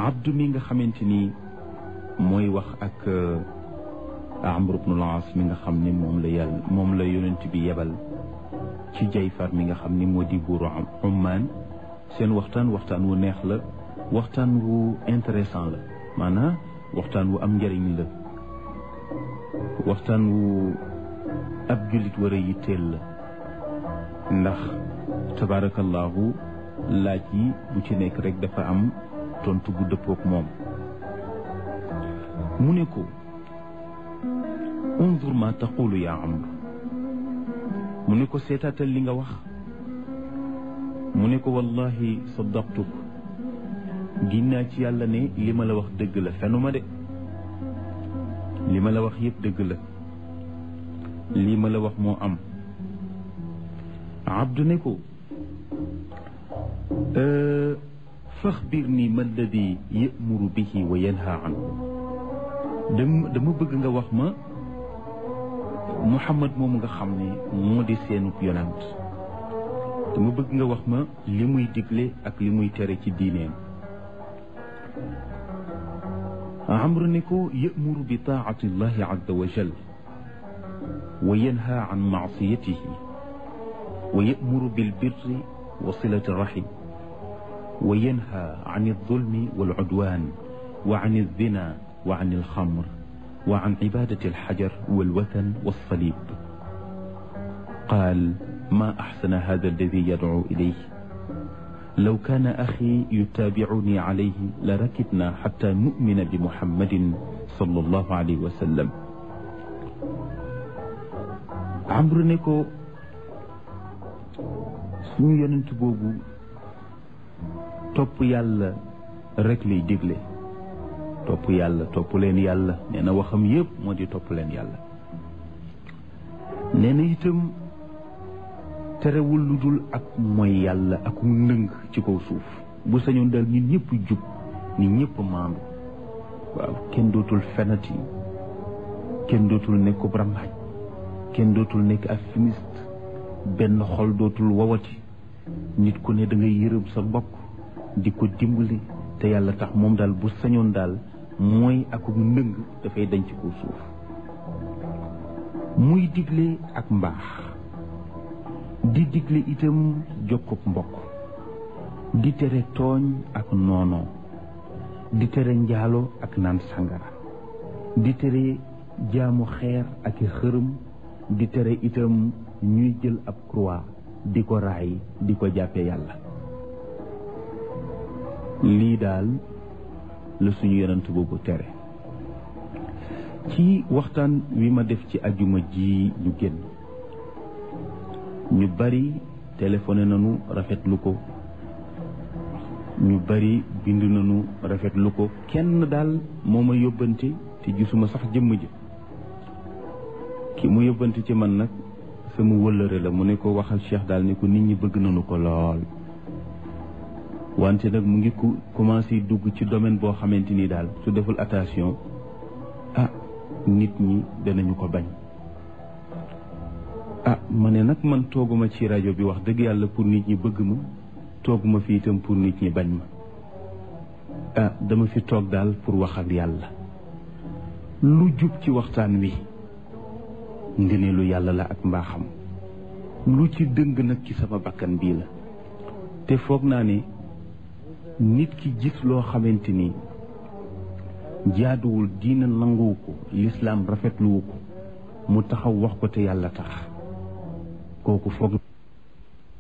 abdu mi nga xamante ni mooy wax ak amr ibnul aas mi nga xam ni moom la yàlla moom la yonent bi yebal ci jayfar mi nga xam ni moo di buuru ummaan seen waxtaan waxtaan wu neex la waxtaan wu intéressant la maanaam waxtaan wu am njëriñ la waxtaan wu ab jullit war a yitteel la ndax tabaarakallaahu laaj yi bu ci nekk rek dafa am tontu bu dëppook moom mu ne ko undur ma taqulu yaa amr mu ne ko seetaatal li nga wax mu ne ko wallahi saddaqtuk ginnaa ci yàlla ne li ma la wax dëgg la fenuma de li ma la wax yëpp dëgg la lii ma la wax moo am abdu ne ko faxbir nii ma alladi yamuru bihi wa yanha anhu dama dama bëgg nga wax ma muhammad moomu nga xam ne moo di seenub yonant dama bëgg nga wax ma li muy digle ak li muy tere ci diineem amru ne ko yamuru bi taati llahi azza wa jal wa yanha an maasiyatihi wa yamuru bilbirri wa silati rahim wa yanha an aldulmi walcudwan wa an alzina wa an alxamr wa an cibadati alxajar walwathan walsalib qaal ma axsana hada alladi yadcu ilayh law kaana axi yutaabicuni calayhi la rakibna xata numina bi muhammadin sallallahu alayhi wa sallam amru ne ko suñu yonent boobu topp yàlla rek lay digle topp yàlla topp leen yàlla nee na waxam yépp moo di topp leen yàlla nee na itam terewul lu dul ak mooy yàlla ak ndëng ci kaw suuf bu sañoon daal nit ñëpp jub nit ñëpp maandu waaw kenn dootul fenati kenn dootul nekk ko rambaaj kenn dootul nekk ak fumiste benn xol dootul wawati nit ku ne da ngay yërëm sa mbokk di ko dimbali te yàlla tax moom daal bu sañoon daal mooy ak ndëng dafay dañ ci kaw suuf muy digle ak mbaax di digle itam jokkub mbokk di tere tooñ ak noonoo di tere njaalo ak naan sangara di tere jaamu xeer ak i xërëm di tere itam ñuy jël ab croix di ko raay di ko jàppe yàlla lii daal la suñu yonent boobu tere ci waxtaan wi ma def ci ajuma ji ñu génn ñu bari téléphoné nañu rafetlu ko ñu bari bind nañu rafetlu ko kenn daal moo ma yóbbante te gisuma sax jëmm ji ki mu yóbbante ci man nag sama wëllëre la mu ne ko waxal Cheikh daal ne ko nit ñi bëgg nañu ko lool wante nag mu ngi ku commencé dugg ci domaine boo xamante ni daal su deful attention ah nit ñi danañu ko bañ ah ma ne nag man tooguma ci rajo bi wax dëgg yàlla pour nit ñi bëgg ma tooguma fi itam pour nit ñi bañ ma ah dama fi toog daal pour wax ak yàlla lu jub ci waxtaan wi ngëneelu yàlla la ak mbaaxam lu ci dëng nag ci sama bakkan bii la te foog naa ne nit ki gis loo xamante ni jaaduwul diina nanguwu ko lislaam rafetluwu ko mu taxaw wax ko te yàlla tax kooku foog